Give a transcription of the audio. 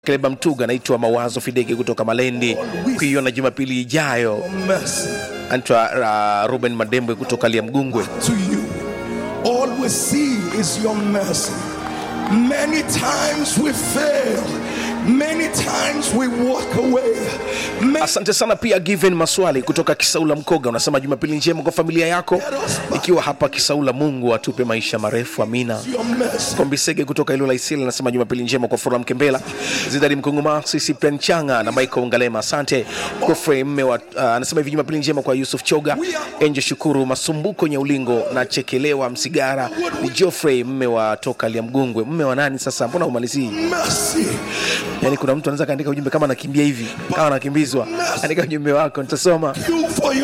Kleba Mtuga, naitwa Mawazo Fidege kutoka Malendi, kuiona Jumapili ijayo. mercy Antwa uh, Ruben Madembwe kutoka Liamgungwe. to you. All we see is your mercy. Many times we fail, many times we walk away. Many Asante sana pia Given Maswali kutoka Kisaula Mkoga, unasema Jumapili njema kwa familia yako ikiwa hapa Kisaula. Mungu atupe maisha marefu, amina. your mercy. Kombisege kutoka Ilula Isili anasema Jumapili njema kwa Furaha Mkembela, Zidari Mkunguma, Sisi Penchanga na Michael Ngalema. Asante Kofre mme wa uh, anasema hivi Jumapili njema kwa Yusuf Choga, Enje Shukuru, Masumbuko Nyaulingo na Chekelewa Msigara. Ni Geoffrey mme wa toka Liamgungwe. Mme wa nani sasa? Mbona umalizii? Mercy. Yani kuna mtu anaweza kaandika ujumbe kama anakimbia hivi, kama anakimbizwa, andika ujumbe wako nitasoma. You for your